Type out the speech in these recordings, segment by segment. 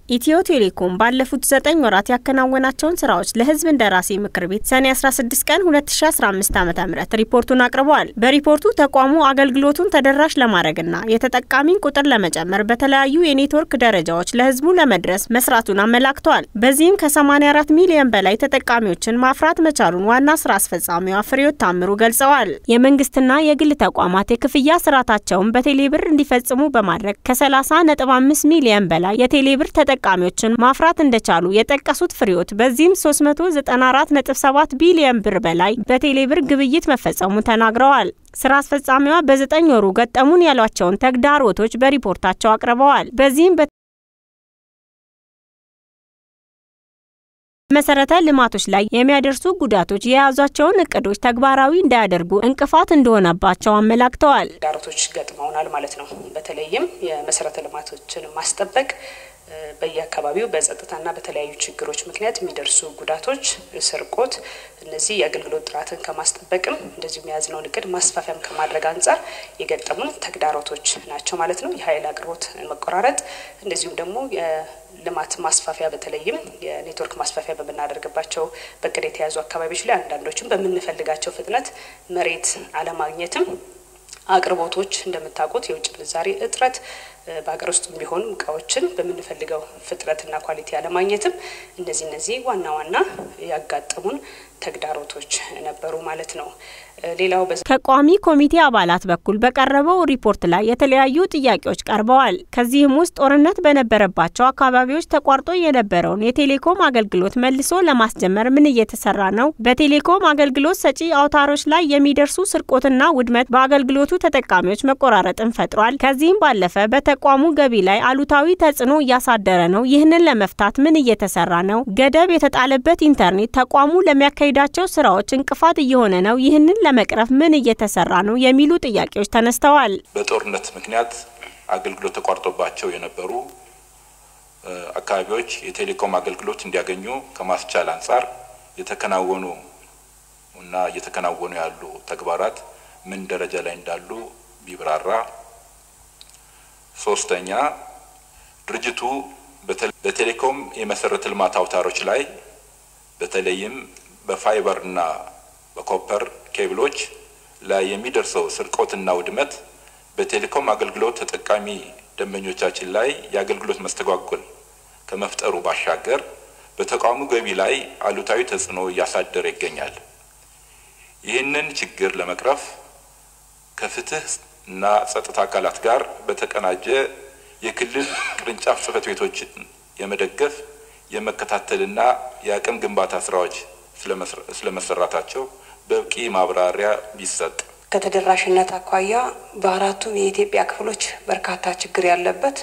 ኢትዮ ቴሌኮም ባለፉት ዘጠኝ ወራት ያከናወናቸውን ስራዎች ለሕዝብ እንደራሴ ምክር ቤት ሰኔ 16 ቀን 2015 ዓ ም ሪፖርቱን አቅርበዋል። በሪፖርቱ ተቋሙ አገልግሎቱን ተደራሽ ለማድረግና የተጠቃሚን ቁጥር ለመጨመር በተለያዩ የኔትወርክ ደረጃዎች ለሕዝቡ ለመድረስ መስራቱን አመላክተዋል። በዚህም ከ84 ሚሊዮን በላይ ተጠቃሚዎችን ማፍራት መቻሉን ዋና ስራ አስፈጻሚዋ ፍሬሕይወት ታምሩ ገልጸዋል። የመንግስትና የግል ተቋማት የክፍያ ስርዓታቸውን በቴሌብር እንዲፈጽሙ በማድረግ ከ30.5 ሚሊዮን በላይ የቴሌብር ተጠቃሚዎችን ማፍራት እንደቻሉ የጠቀሱት ፍሬሕይወት በዚህም 394.7 ቢሊዮን ብር በላይ በቴሌብር ግብይት መፈጸሙን ተናግረዋል። ስራ አስፈጻሚዋ በዘጠኝ ወሩ ገጠሙን ያሏቸውን ተግዳሮቶች በሪፖርታቸው አቅርበዋል። በዚህም መሰረተ ልማቶች ላይ የሚያደርሱ ጉዳቶች የያዟቸውን እቅዶች ተግባራዊ እንዳያደርጉ እንቅፋት እንደሆነባቸው አመላክተዋል። ተግዳሮቶች ገጥመውናል ማለት ነው። በተለይም የመሰረተ ልማቶችን ማስጠበቅ በየአካባቢው በጸጥታና በተለያዩ ችግሮች ምክንያት የሚደርሱ ጉዳቶች፣ ስርቆት፣ እነዚህ የአገልግሎት ጥራትን ከማስጠበቅም እንደዚሁም የያዝነውን እቅድ ማስፋፊያም ከማድረግ አንጻር የገጠሙን ተግዳሮቶች ናቸው ማለት ነው። የኃይል አቅርቦት መቆራረጥ፣ እንደዚሁም ደግሞ የልማት ማስፋፊያ በተለይም የኔትወርክ ማስፋፊያ በምናደርግባቸው በእቅድ የተያዙ አካባቢዎች ላይ አንዳንዶችም በምንፈልጋቸው ፍጥነት መሬት አለማግኘትም አቅርቦቶች እንደምታውቁት የውጭ ምንዛሬ እጥረት በሀገር ውስጥ ቢሆኑ እቃዎችን በምንፈልገው ፍጥነትና ኳሊቲ አለማግኘትም እነዚህ እነዚህ ዋና ዋና ያጋጠሙን ተግዳሮቶች ነበሩ ማለት ነው። ሌላው ከቋሚ ኮሚቴ አባላት በኩል በቀረበው ሪፖርት ላይ የተለያዩ ጥያቄዎች ቀርበዋል። ከዚህም ውስጥ ጦርነት በነበረባቸው አካባቢዎች ተቋርጦ የነበረውን የቴሌኮም አገልግሎት መልሶ ለማስጀመር ምን እየተሰራ ነው? በቴሌኮም አገልግሎት ሰጪ አውታሮች ላይ የሚደርሱ ስርቆትና ውድመት በአገልግሎቱ ተጠቃሚዎች መቆራረጥን ፈጥሯል። ከዚህም ባለፈ በተቋሙ ገቢ ላይ አሉታዊ ተጽዕኖ እያሳደረ ነው። ይህንን ለመፍታት ምን እየተሰራ ነው? ገደብ የተጣለበት ኢንተርኔት ተቋሙ ለሚያካሂዳቸው ስራዎች እንቅፋት እየሆነ ነው። ይህንን ለመቅረፍ ምን እየተሰራ ነው የሚሉ ጥያቄዎች ተነስተዋል። በጦርነት ምክንያት አገልግሎት ተቋርጦባቸው የነበሩ አካባቢዎች የቴሌኮም አገልግሎት እንዲያገኙ ከማስቻል አንጻር የተከናወኑ እና እየተከናወኑ ያሉ ተግባራት ምን ደረጃ ላይ እንዳሉ ቢብራራ። ሶስተኛ ድርጅቱ በቴሌኮም የመሰረተ ልማት አውታሮች ላይ በተለይም በፋይበር እና በኮፐር ኬብሎች ላይ የሚደርሰው ስርቆትና ውድመት በቴሌኮም አገልግሎት ተጠቃሚ ደንበኞቻችን ላይ የአገልግሎት መስተጓጎል ከመፍጠሩ ባሻገር በተቋሙ ገቢ ላይ አሉታዊ ተጽዕኖ እያሳደረ ይገኛል። ይህንን ችግር ለመቅረፍ ከፍትህ እና ጸጥታ አካላት ጋር በተቀናጀ የክልል ቅርንጫፍ ጽሕፈት ቤቶችን የመደገፍ የመከታተልና የአቅም ግንባታ ስራዎች ስለመሰራታቸው በቂ ማብራሪያ ቢሰጥ። ከተደራሽነት አኳያ በአራቱም የኢትዮጵያ ክፍሎች በርካታ ችግር ያለበት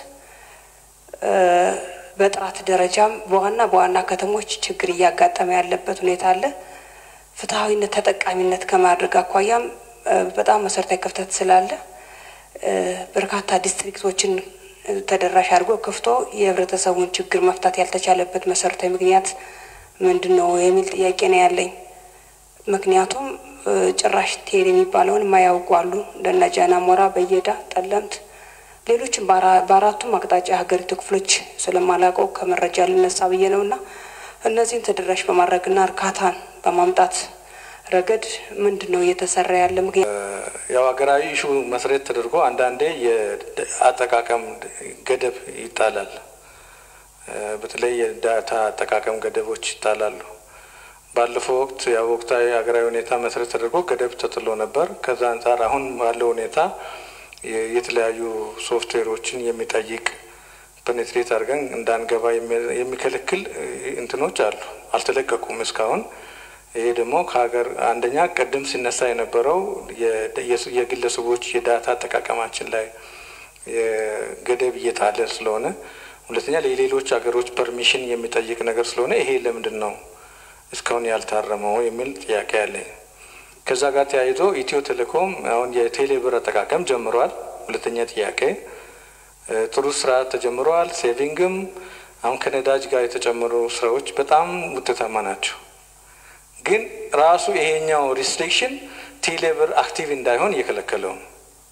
በጥራት ደረጃም በዋና በዋና ከተሞች ችግር እያጋጠመ ያለበት ሁኔታ አለ። ፍትሐዊነት ተጠቃሚነት ከማድረግ አኳያም በጣም መሰረታዊ ክፍተት ስላለ በርካታ ዲስትሪክቶችን ተደራሽ አድርጎ ክፍቶ የህብረተሰቡን ችግር መፍታት ያልተቻለበት መሰረታዊ ምክንያት ምንድን ነው የሚል ጥያቄ ነው ያለኝ። ምክንያቱም ጭራሽ ቴሌ የሚባለውን የማያውቁ አሉ። እንደነ ጃና ሞራ፣ በየዳ፣ ጠለምት፣ ሌሎችም በአራቱም አቅጣጫ የሀገሪቱ ክፍሎች ስለማላውቀው ከመረጃ ልነሳ ብዬ ነው እና እነዚህን ተደራሽ በማድረግና እርካታን በማምጣት ረገድ ምንድን ነው እየተሰራ ያለ? ምክንያት ያው ሀገራዊ ኢሹ መሰረት ተደርጎ አንዳንዴ የአጠቃቀም ገደብ ይጣላል። በተለይ የዳታ አጠቃቀም ገደቦች ይጣላሉ። ባለፈው ወቅት ያው ወቅታዊ ሀገራዊ ሁኔታ መሰረት ተደርጎ ገደብ ተጥሎ ነበር። ከዛ አንጻር አሁን ባለው ሁኔታ የተለያዩ ሶፍትዌሮችን የሚጠይቅ ፔኔትሬት አድርገን እንዳንገባ የሚከለክል እንትኖች አሉ፣ አልተለቀቁም እስካሁን። ይሄ ደግሞ ከሀገር አንደኛ ቅድም ሲነሳ የነበረው የግለሰቦች የዳታ አጠቃቀማችን ላይ ገደብ እየጣለ ስለሆነ፣ ሁለተኛ ለሌሎች ሀገሮች ፐርሚሽን የሚጠይቅ ነገር ስለሆነ ይሄ ለምንድን ነው እስካሁን ያልታረመው የሚል ጥያቄ አለኝ። ከዛ ጋር ተያይዞ ኢትዮ ቴሌኮም አሁን የቴሌ ብር አጠቃቀም ጀምሯል። ሁለተኛ ጥያቄ ጥሩ ስራ ተጀምረዋል። ሴቪንግም አሁን ከነዳጅ ጋር የተጨመሩ ስራዎች በጣም ውጤታማ ናቸው። ግን ራሱ ይሄኛው ሪስትሪክሽን ቴሌ ብር አክቲቭ እንዳይሆን እየከለከለው ነው።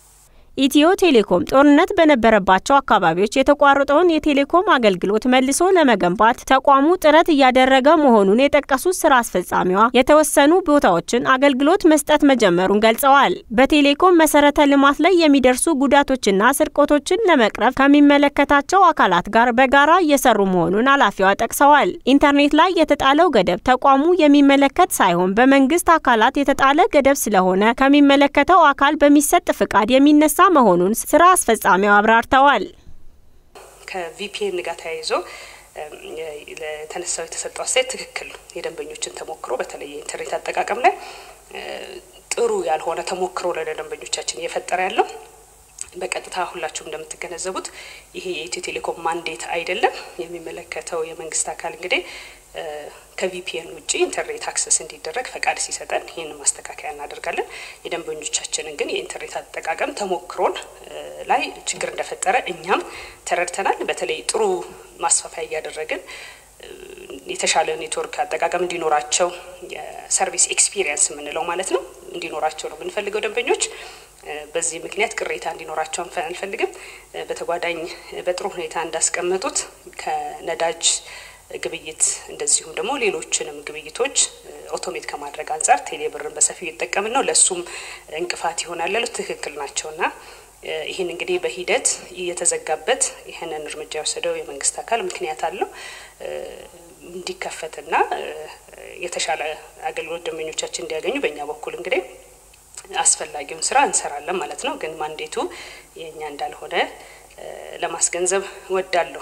ኢትዮ ቴሌኮም ጦርነት በነበረባቸው አካባቢዎች የተቋረጠውን የቴሌኮም አገልግሎት መልሶ ለመገንባት ተቋሙ ጥረት እያደረገ መሆኑን የጠቀሱት ስራ አስፈጻሚዋ የተወሰኑ ቦታዎችን አገልግሎት መስጠት መጀመሩን ገልጸዋል። በቴሌኮም መሰረተ ልማት ላይ የሚደርሱ ጉዳቶችና ስርቆቶችን ለመቅረፍ ከሚመለከታቸው አካላት ጋር በጋራ እየሰሩ መሆኑን ኃላፊዋ ጠቅሰዋል። ኢንተርኔት ላይ የተጣለው ገደብ ተቋሙ የሚመለከት ሳይሆን በመንግስት አካላት የተጣለ ገደብ ስለሆነ ከሚመለከተው አካል በሚሰጥ ፍቃድ የሚነሳ መሆኑን ስራ አስፈጻሚው አብራርተዋል። ከቪፒኤን ጋር ተያይዞ ለተነሳው የተሰጠው አስተያየት ትክክል ነው። የደንበኞችን ተሞክሮ በተለይ የኢንተርኔት አጠቃቀም ላይ ጥሩ ያልሆነ ተሞክሮ ለደንበኞቻችን እየፈጠረ ያለው በቀጥታ ሁላችሁም እንደምትገነዘቡት ይሄ የኢትዮ ቴሌኮም ማንዴት አይደለም። የሚመለከተው የመንግስት አካል እንግዲህ ከቪፒኤን ውጭ ኢንተርኔት አክሰስ እንዲደረግ ፈቃድ ሲሰጠን ይህንን ማስተካከያ እናደርጋለን። የደንበኞቻችንን ግን የኢንተርኔት አጠቃቀም ተሞክሮን ላይ ችግር እንደፈጠረ እኛም ተረድተናል። በተለይ ጥሩ ማስፋፊያ እያደረግን የተሻለ ኔትወርክ አጠቃቀም እንዲኖራቸው የሰርቪስ ኤክስፒሪየንስ የምንለው ማለት ነው እንዲኖራቸው ነው የምንፈልገው ደንበኞች በዚህ ምክንያት ቅሬታ እንዲኖራቸው አንፈልግም። በተጓዳኝ በጥሩ ሁኔታ እንዳስቀመጡት ከነዳጅ ግብይት እንደዚሁም ደግሞ ሌሎችንም ግብይቶች ኦቶሜት ከማድረግ አንጻር ቴሌብርን በሰፊው እየተጠቀምን ነው። ለእሱም እንቅፋት ይሆናል ያሉት ትክክል ናቸውና ይህን እንግዲህ በሂደት እየተዘጋበት ይህንን እርምጃ የወሰደው የመንግስት አካል ምክንያት አለው እንዲከፈትና የተሻለ አገልግሎት ደንበኞቻችን እንዲያገኙ በእኛ በኩል እንግዲህ አስፈላጊውን ስራ እንሰራለን ማለት ነው። ግን ማንዴቱ የእኛ እንዳልሆነ ለማስገንዘብ ወዳለሁ።